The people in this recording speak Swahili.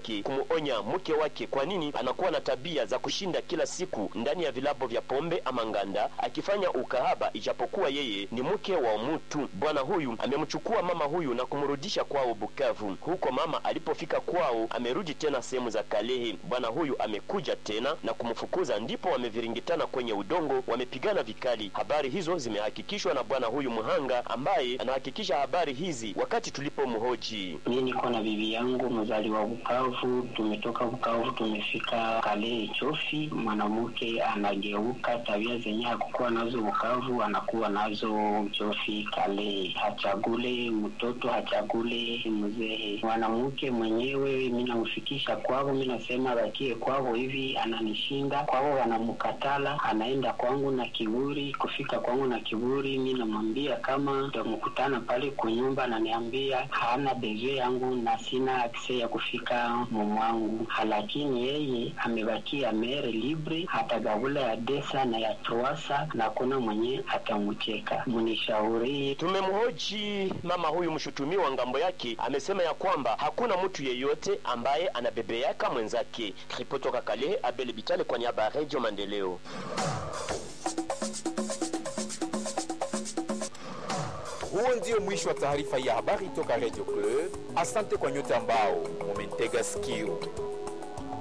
yake kumuonya mke wake kwa nini anakuwa na tabia za kushinda kila siku ndani ya vilabu vya pombe ama nganda akifanya ukahaba, ijapokuwa yeye ni mke wa mtu. Bwana huyu amemchukua mama huyu na kumrudisha kwao Bukavu. Huko mama alipofika kwao, amerudi tena sehemu za Kalehe. Bwana huyu amekuja tena na kumfukuza, ndipo wameviringitana kwenye udongo, wamepigana vikali. Habari hizo zimehakikishwa na bwana huyu mhanga ambaye anahakikisha habari hizi wakati tulipomhoji. Mimi niko na bibi yangu mzaliwa Bukavu, tumetoka Bukavu tumefika Kalehe Chofi. Mwanamke anageuka tabia zenye hakukuwa nazo Bukavu anakuwa nazo Chofi Kalehe, hachagule mtoto hachagule mzee. Mwanamke mwenyewe mimi namfikisha kwao, mimi nasema bakie kwao hivi, ananishinda kwao, wanamkatala anaenda kwangu na kiburi. Kufika kwangu na kiburi, mimi namwambia kama tutamkutana pale kunyumba, ananiambia hana beze yangu na sina akse ya kufika mumwangu, lakini yeye amebakia mere libre, hatagabula ya desa na ya troasa na kuna mwenye atamcheka. Mnishauri. Tumemhoji mama huyu mshutumiwa, ngambo yake amesema ya kwamba hakuna mtu yeyote ambaye anabebeaka mwenzake. Ripoti toka Kalehe, Abel Bitale kwa niaba ya Radio Maendeleo. Huo ndio mwisho wa taarifa ya habari toka Radio Club. Asante kwa nyote ambao mumentega sikio.